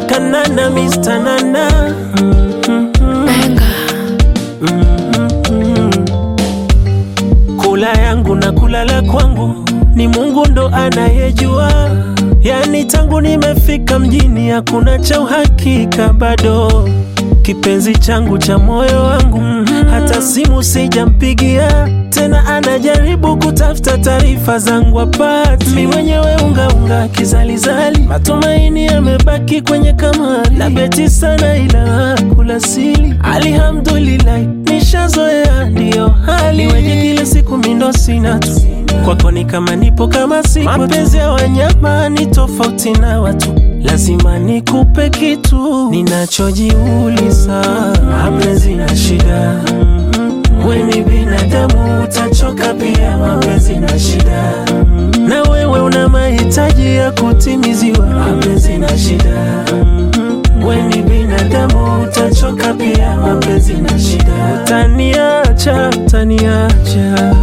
Kanana Mr. Nana Kula yangu na kulala kwangu ni Mungu ndo anayejua. Yani tangu nimefika mjini hakuna cha uhakika bado. Kipenzi changu cha moyo wangu hata simu sijampigia tena, anajaribu kutafuta taarifa zangu apati. Mi mwenyewe ungaunga kizalizali, matumaini yamebaki kwenye kamari na beti sana, ila kula sili. Alhamdulillah, nishazoea ndiyo hali wenye kila siku mindo sina tu kwako ni kama nipo kama sipo. Mapenzi ya wanyama ni tofauti na watu, lazima nikupe kitu ninachojiuliza. Mapenzi na shida, we ni binadamu, utachoka pia. Mapenzi na shida, na wewe una mahitaji ya kutimiziwa. Mapenzi na shida, we ni binadamu, utachoka pia. Mapenzi na shida, utaniacha, utaniacha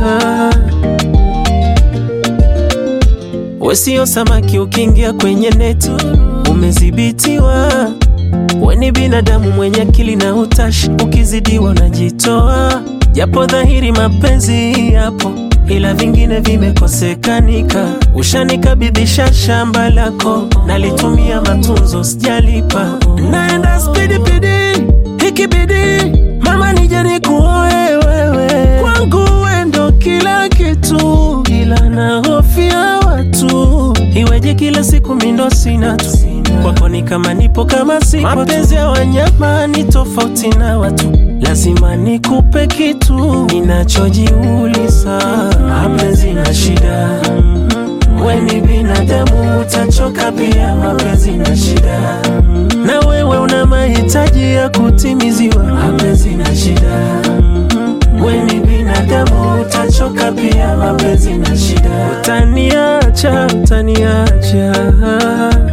We sio samaki ukiingia kwenye neti umezibitiwa. We ni binadamu mwenye akili na utashi, ukizidiwa unajitoa. Japo dhahiri mapenzi yapo, ila vingine vimekosekanika. Ushanikabidhisha shamba lako, nalitumia matunzo, sijalipa. Naenda spidi pidi, ikibidi mama nije nikuoe wewe. Kwangu we ndo kila kitu, ila nahofia watu. Iweje kila siku mindo sina tu, kwako ni kama nipo kama sipo. Mapenzi ya wanyama ni tofauti na watu, lazima nikupe kitu ninachojiuliza. Mapenzi na shida, we ni binadamu, utachoka pia. Mapenzi na shida, na wewe una mahitaji ya kutimiziwa. Mapenzi na shida, we ni binadamu, utachoka pia. Mapenzi na shida, utaniacha, utaniacha